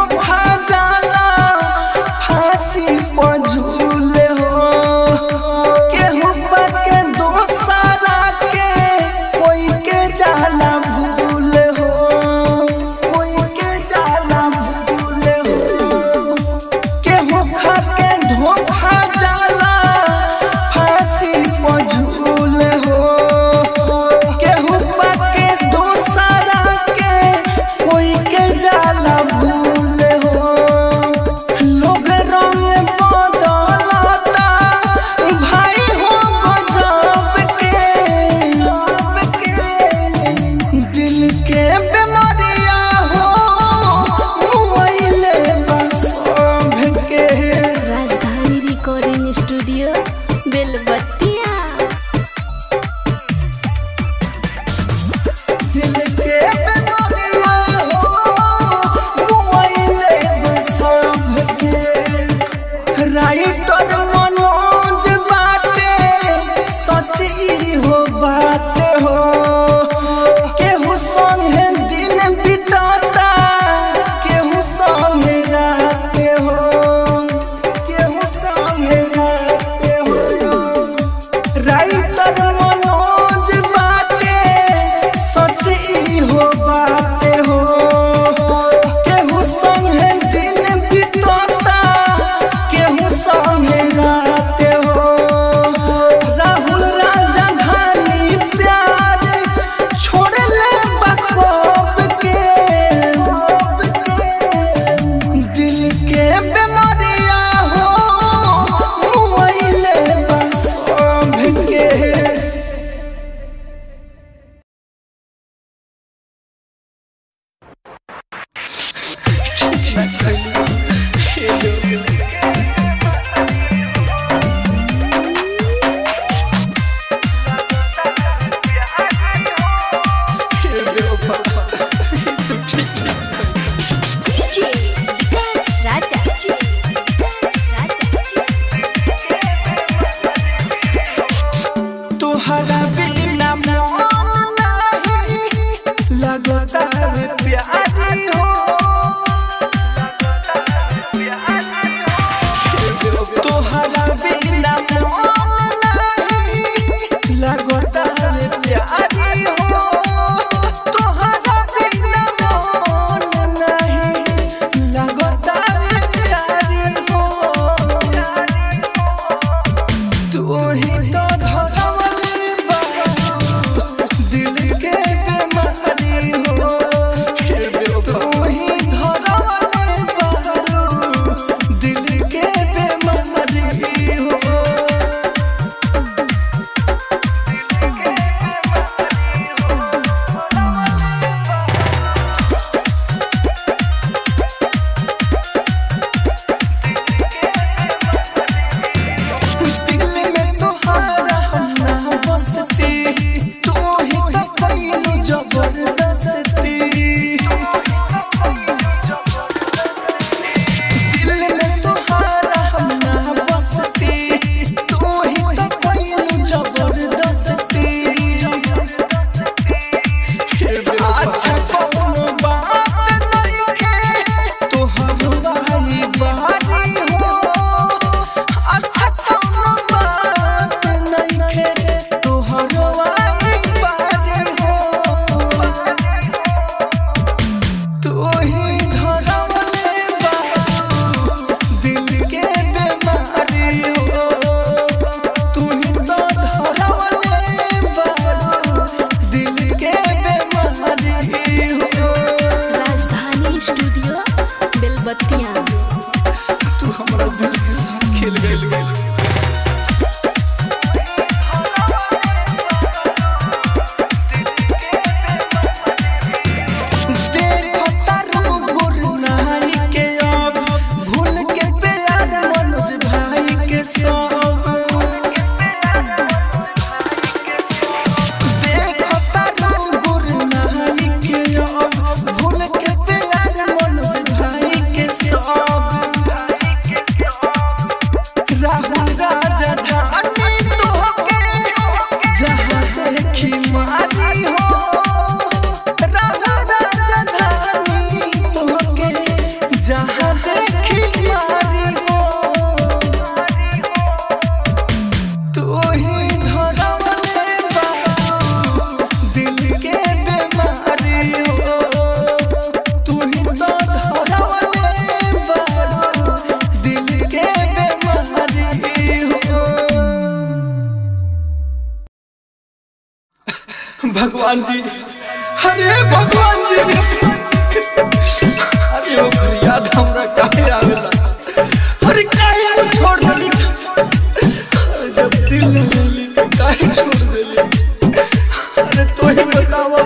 धोखा जाला फांसी पर झूले हो केहू के दोसरा के कोई के जाला भूल हो कोई के जाला भूल हो केहू खा के धोखा जाला फांसी पर झूल हो केहू के दोसरा के कोई के जाला भूल हो लोग रंग बदलता भाई हो गजब के दिल के बीमारिया हो मोबाइले बस के राजधानी रिकॉर्डिंग स्टूडियो बेलबत्तिया दिल के बीमारिया हो मोबाइले बस के राइटर मनोज बाटे सच ई हो बात हो केहू संगे दिन बिताता केहू संगे रात हो केहू संगे रात हो राइटर मनोज बाटे सच ई हो बात हो केहू संगे दिन बितता केहू संगे रात हो राहुल राजा धानी प्यार छोड़ ले बकौब के दिल के बीमारिया हो मोबाइले बस के डीजे विकास राजा विकास राजा तोहरा बिना मन नहीं लगता है प्यारी हो जहाँ देखी मारी हो तू ही धरवले बारू दिल के बीमारी हो तू ही तो धरवले बारू दिल के बीमारी हो भगवान जी अरे भगवान जी अरे ओकर याद हमरा काहे आवेला अरे काहे को छोड़ देली अरे जब दिल न मिली तो काहे छोड़ देली अरे तो ही बतावा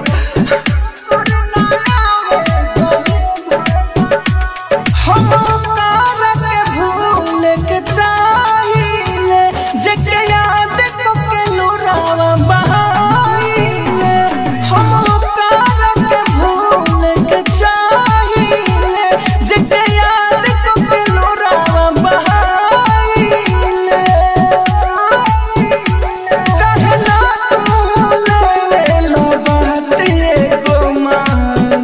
हम कार के भूल के चाहिले जके याद को के लुरावा बहाइले हम कार के भूल के चाहिले जके याद को के लुरावा बहाइले कहना तू ले लो बात एगो मान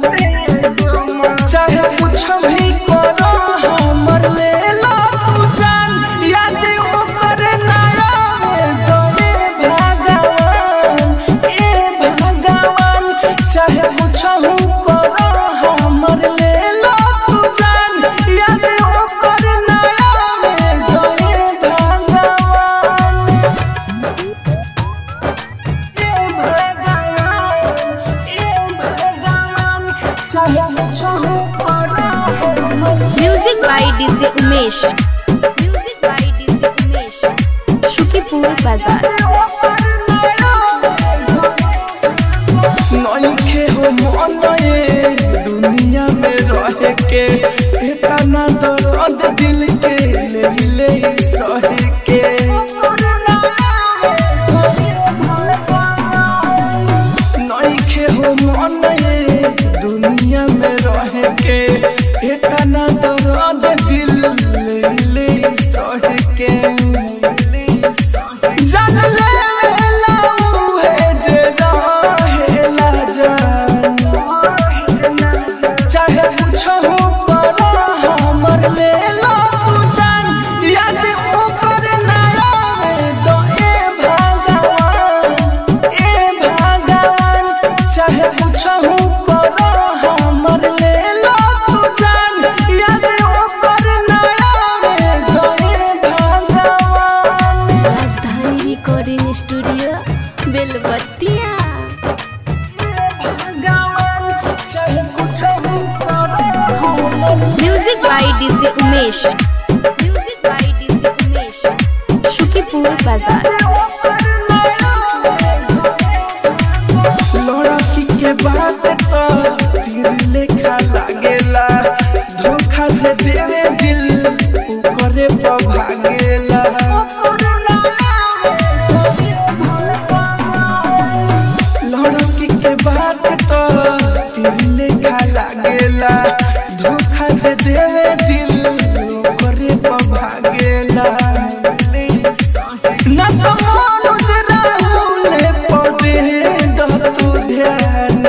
चाहे कुछ भी करो हमर ले लो तू जान याद ओकर ना आवे तोरे भगवान ए भगवान चाहे कुछ भी करो हमर ले लो तू जान याद ओकर ना आवे तोरे भगवान ए भगवान ए भगवान चाहे कुछ भी करो हमर music by DJ Umesh music by DJ Umesh Shukipur बाजार नइखे हो मन ये दुनिया में रह के इतना दर्द दिल के ले ले सह के नइखे हो मन ये दुनिया में रह के इतना दर्द दिल ले ले सह के जान ले वेला उहे जे रहेला जान चाहे कुछ हो करो हमर ले लो तू जान याद ओकर ना आवे तो ए भगवान ए भगवान चाहे कुछ हो करो हमर ले लो तू जान याद ओकर ना आवे तो ए भगवान राजधानी रिकॉर्डिंग स्टूडियो बेलबत्तिया भगवान चाहे कुछ भी करो हमर music by DJ Umesh music by DJ Umesh Shukipur बाजार लड़की के बात तो तीर लेखा लागेला धोखा से देवे दिल उ करे पर भागेला लड़की के बात तो तीर लेखा लागेला धोखा से देवे दिल उ करे पर भागेला ना तो मनोज राहुल पदे दतु ध्यान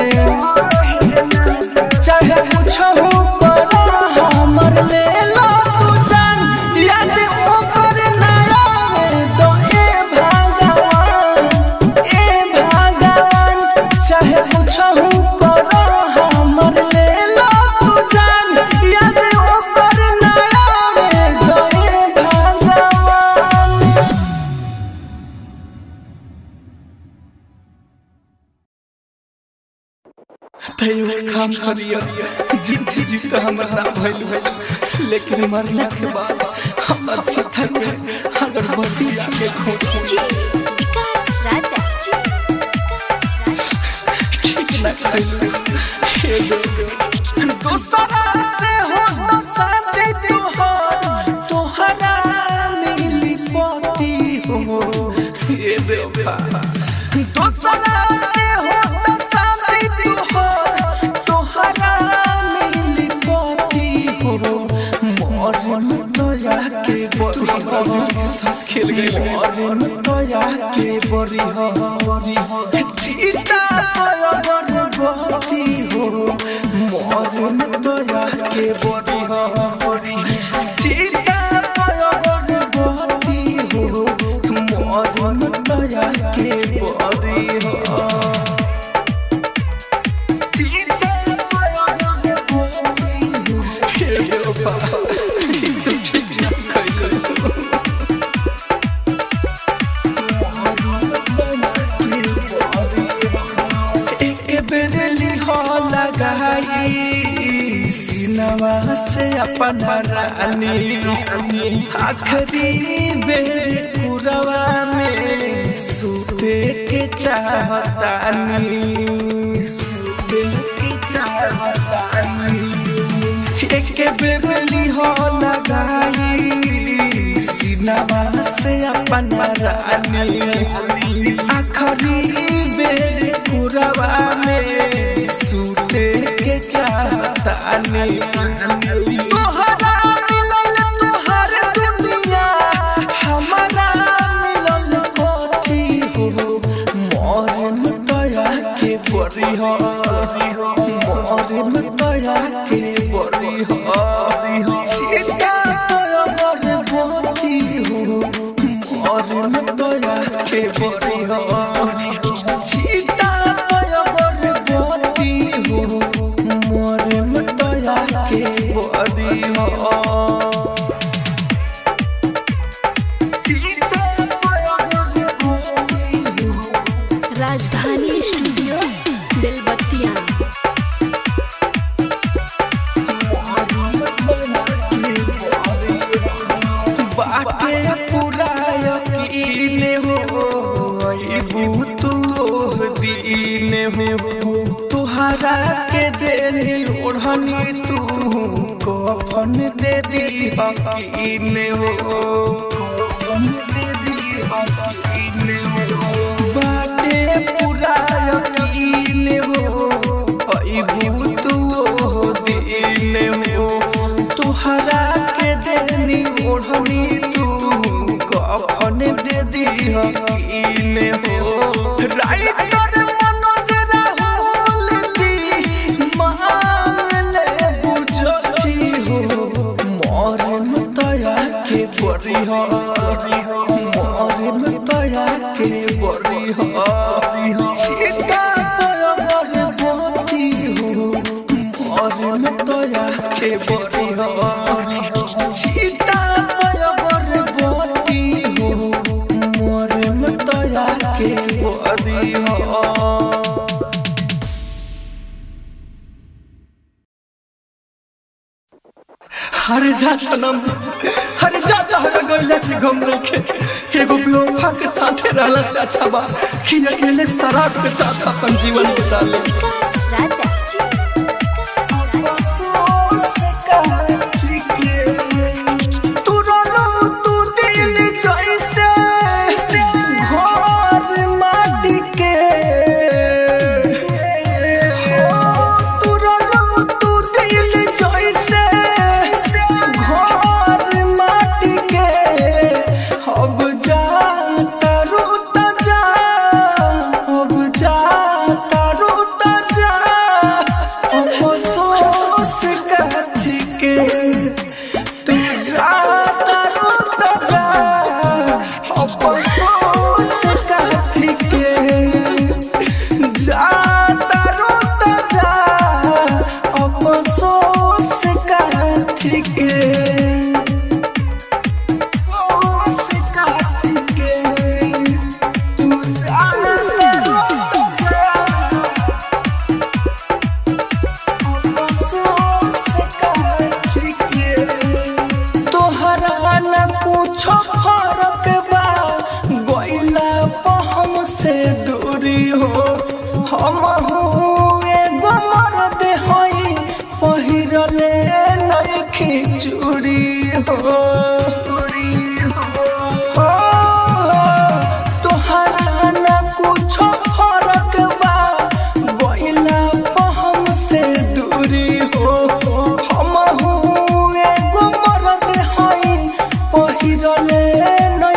चाहे कुछ हो करो हमर ले लो तू जान याद ओकर ना आवे तो ए भगवान ए भगवान चाहे कुछ हो करो हमर ले लो तू जान याद ओकर ना आवे तो ए भगवान तैयो काम करिया जीत जीत तो हमर ना भइल भइल लेकिन मरला के बाद हम अच्छा थके अगर बती आके खोस विकास राजा विकास राजा ठीक ना खइल हे गो दोसरा से हो तो साथे तोहर तोहरा मिली पति हो ये देवा दोसरा से हो तो साथे तोहर तोहरा मिली पति हो मोर लया के बड़ी साथ खेल गई और दया के बरी हो बरी हो चीता गर्भवती हो मोर दया के बरी हो बरी चीता गर्भवती हो मोर दया के बरी हो चीता गर्भवती हो हे बाबा तू ठीक ना कइलो एक बेरली हो लगाई सिनवा से अपन रानी आखिरी बेर पुरवा में सुते के चाहतानी सुते के चाहतानी एक बेरली हो लगाई सिनवा से अपन रानी आखरी बेर पुरवा में सुते के चाहतानी तोहरा मिलल तोहर दुनिया हमारा मिलल कोठी हो मोर दया के बरी हो मोर दया के बरी हो सीता तोर बोती हो मोर दया के बरी हो सीता तोर बोती हो मोर दया के बरी हो सीता तोर बोती हो राजधानी स्टूडियो बेलबत्तिया बाटे पूरा यकीन हो अइबू तू ओह दीन हो तुहरा के देनी ओढ़नी तू कफन दे दी हकीन हो कफन दे दी हकीन हो बाटे पूरा यकीन हो अइबू तू ओह दीन हो तुहरा के देनी ओढ़नी तू कफन दे दी हकीन हो राइटर मनोज राहुल दी मांगले बुझती हो मोर दया के बरी हो मोर दया के बरी हो सीता गर्भवती हो मोर दया के बरी हो सीता गर्भवती हो मोर दया के बरी हो हरे जा सनम हरे जा जा हरे गइला के गम रखे एगो बेवफा के साथे रहला से अच्छा बा कि अकेले शराब के साथ अपन जीवन बिता ले विकास राजा तू रोलो तू दिल जैसे घर माटी के तू रोलो तू दिल जैसे घर माटी के अब जा तारू त जा अब जा तारू त जा अफसोस कथी के तू जा तारू त जा अफसोस कथी के जा तारू त जा अफसोस कथी के अफसोस कथी के तू जा तारू त जा तोहरा न कुछो फरक बा गइला पहम से दूरी हो हम एगो मर्द हई पहिरले नइखी चूड़ी हो हो, तोहरा न कुछो फरक बा गइला पहम से दूरी हो हम एगो मर्द हई पहिरले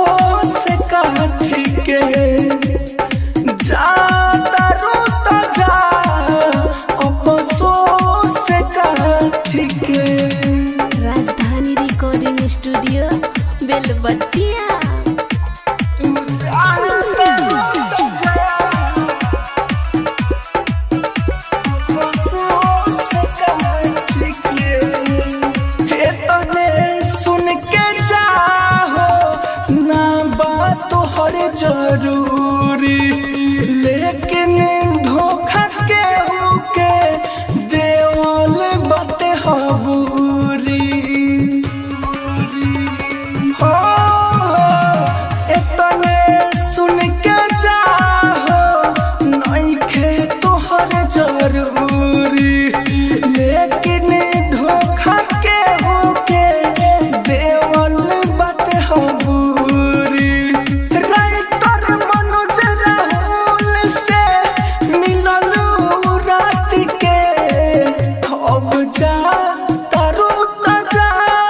अफसोस कथी के जाता रोता जा अफसोस कथी के राजधानी रिकॉर्डिंग स्टूडियो बेलबत्तिया तू जाता रोता जा अफसोस कथी के हे तने सुन के जाहो ना बात तोहर जरूरी लेकिन धोखा के होके देवल बात हबूरी हो एतने सुन के जाहो नइखे तोहर जरूरी लेकिन धोखा के होके देवल बात हबूरी राइटर मनोज राहुल से मिललू रात के अब जा तारू जा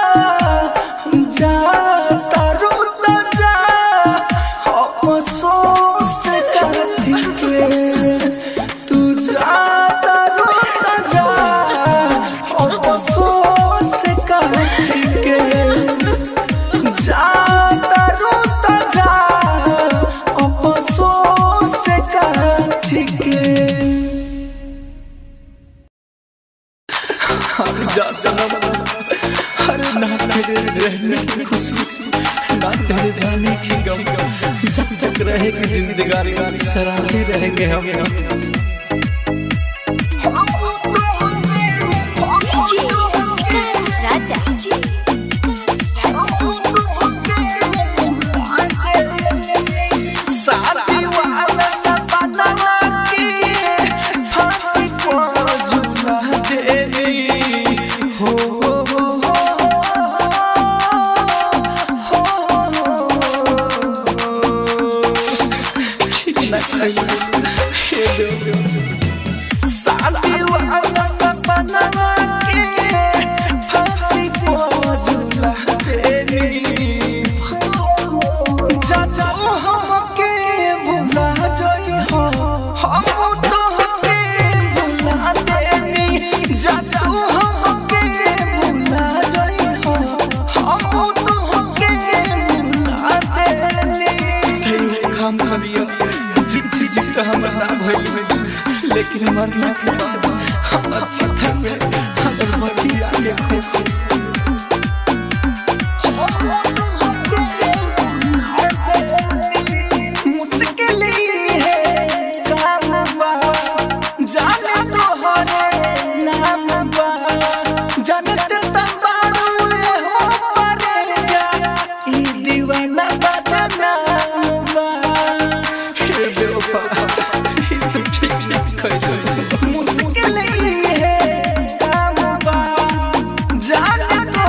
जा तारू जा अफसोस कथी के तू जा तारू जा अफसोस कथी के जाता रोता जा अफसोस कथी के जा सनम हर ना तेरे रहने की खुशी ना तेरे जाने की गम जब तक रहेगी जिंदगानी सराहते रहेंगे हम राजा शादी वाला सपना की फांसी को झूला देनी हो हो हो शादी वाला सपना की फांसी को झूला देनी जाओ हमके भुला जाई हो हम तोहके भुला देनी जाओ हमके भुला जाई हो हम तोहके भुला देनी तेरे काम करियो जीत जीत हम ना भइल लेकिन मरना के बाद हम अच्छा थे अगर मरी आगे खुश मुश्किल है काम बा जाने तोहरे नाम बा जानत तबाड़ू हो परे जा ई दीवाना बदनाम बा हे बेवफा ई तू ठीक ठीक कह मुश्किल है काम बा जाने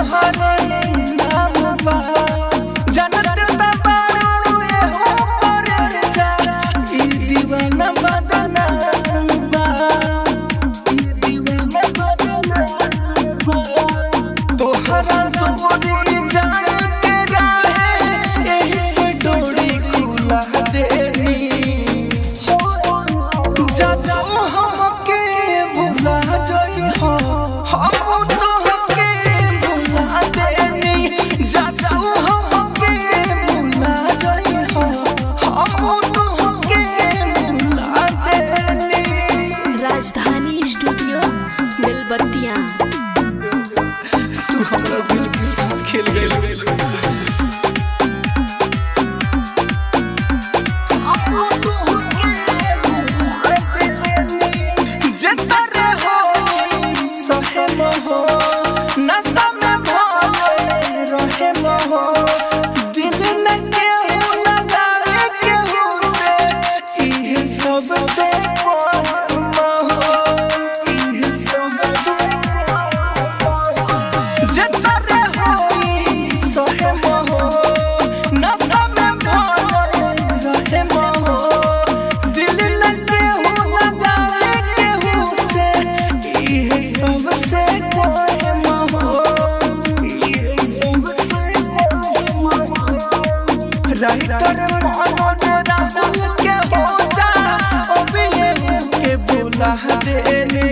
राइटर मनोज राहुल के हो जा अभी के बुला देनी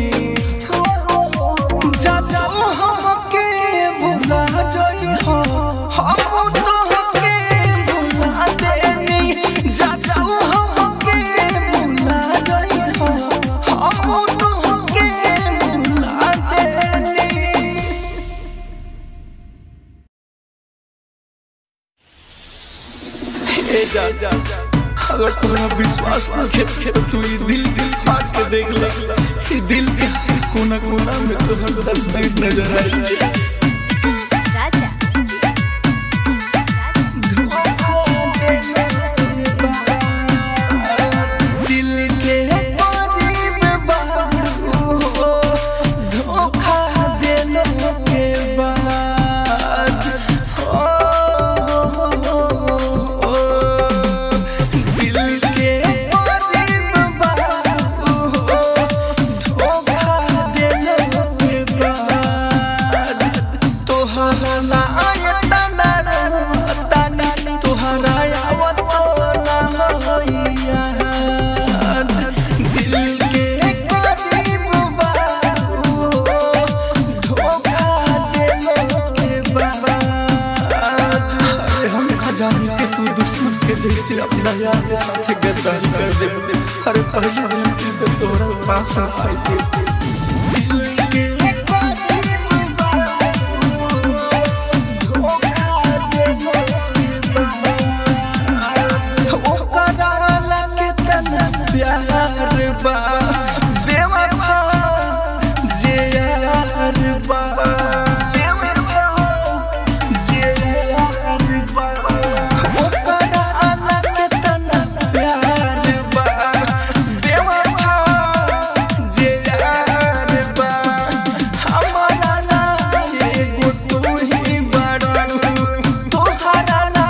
जा जाओ हमके बुला जोई हो हम तो के बुला देनी जा जाओ हमके बुला जोई हो हम तो के बुला देनी ए जा जा अगर तुम्हारा विश्वास न खे तो तू ये दिल दिल फाड़ के देख ले ये दिल के कोना कोना में तुम्हारा तस्वीर नजर आई राजा दिल के करीब बारू धोखा देने के बाद ओ, दिल के करीब बारू धोखा देने के बाद तोहरा ना आयता ना रहता ना तोहरा आवत ना होइया दिल के करीब बारू धोखा देने के बाद अरे हम खजाने के तू दुश्मन के जैसे अपना यार के साथ गद्दारी कर दे अरे पहले जानती तो तोरा पास आई थी दिल के करीब बारू धोखा देने के बाद ओकरा लगे तना प्यार बा बेवफा जे यार बा बेवफा जे यार बा ओकरा लगे तना प्यार बा बेवफा जे यार बा हमारा ला एगो तू ही बड़ू तोहरा ला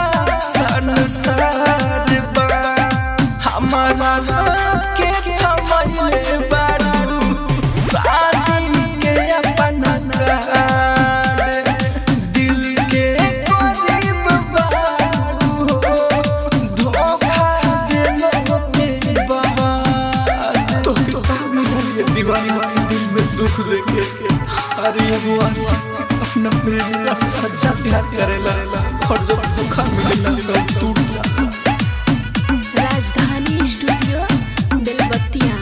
संसार बा हमारा ला के थमैले बारू शादी के अपना कार्ड दिल के करीब बारू धोखा देने के बाद तो किताब में ये दीवाना के दिल में दुख लेके अरे वो आशिक अपना प्रेमिका से सच्चा प्यार करेला और जब धोखा मिलेला तो टूट जाता राजधानी स्टूडियो बेलबत्तिया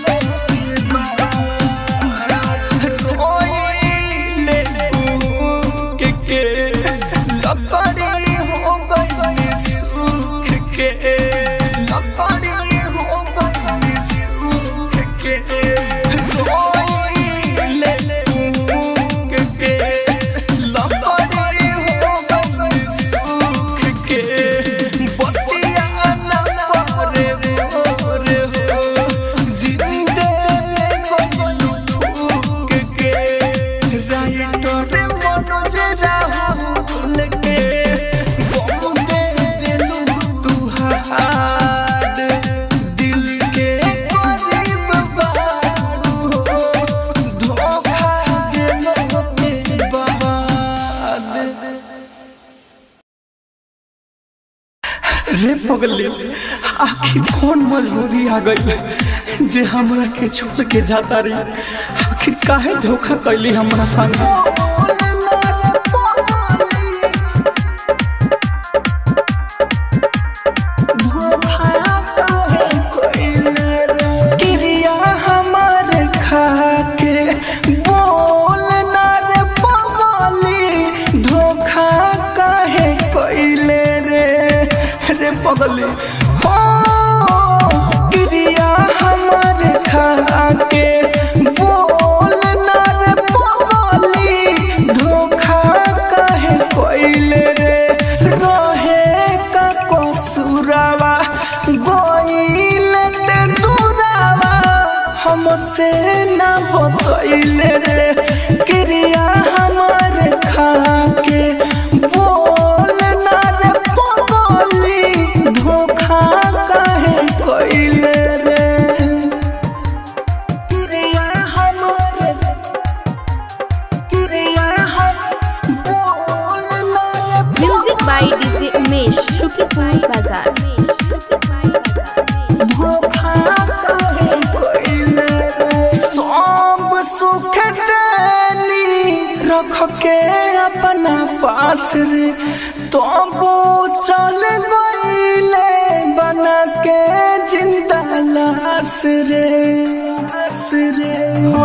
रोइले के के लकड़ी हो गई सुख के लकड़ी हो गई सुख के रोइले के के लकड़ी हो गई सुख के बतिया न परे रे हो जिंदे में कोई के राइटर मनोज राहुल के बोले दिलू तू हाड दिल के करीब बारू धोखा देने के बाद रे पगली आखिर कौन मजबूरी आ गई जे हमरा के छोड़ के जाता रही आखिर काहे धोखा कैली हमरा संग क्रिया हमार खा के बोल ना रे पगली धोखा काहे कैले रे रे पगली हो क्रिया हमार खा के बोल ना रे पगली धोखा काहे कैले रे रहे का कसूरावा गोइल ते दूरावा हमसे ना बतैले रे क्रिया हमार खा के बोल ना रे पगली धोखा काहे कैले रे क्रिया हमार क्रिया हम बोल ना रे music by DJ Umesh Shuklapur रे आस रे हो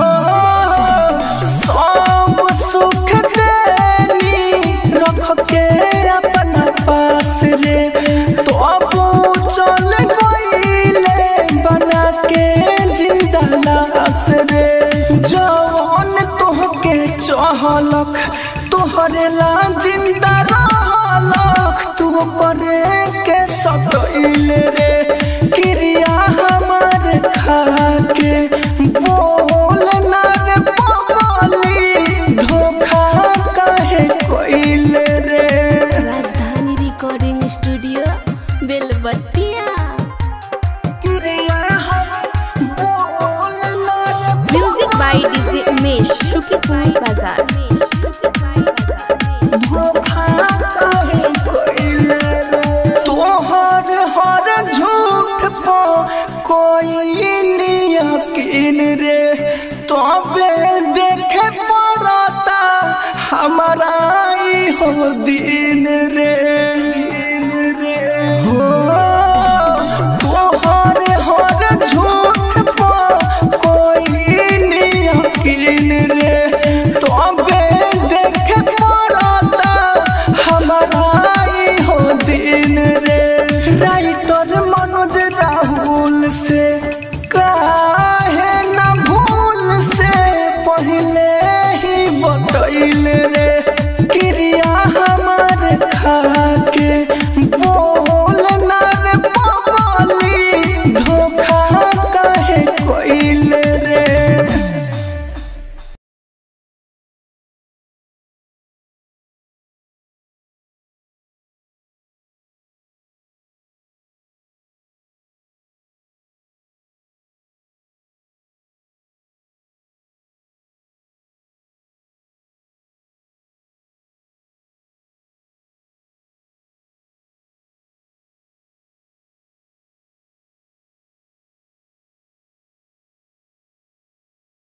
सब सुख देनी रख के अपना पास रे तो अब चल गईले बना के जिंदा लाश रे जवन तोहके चहलक तोहरे ला जिंदा रहलक तू करे के सतइल रे क्रिया हमार खा के बोल ना रे पगली धोखा काहे कइल रे राजधानी रिकॉर्डिंग स्टूडियो बेलबत्तिया क्रिया हम बोल ना रे music by DJ Umesh Shukipur बाजार धोखा काहे कइल रे तोहर हर झूठ पो कोई यकीन रे तबे देखे पड़ता हमारा ई हो दिन रे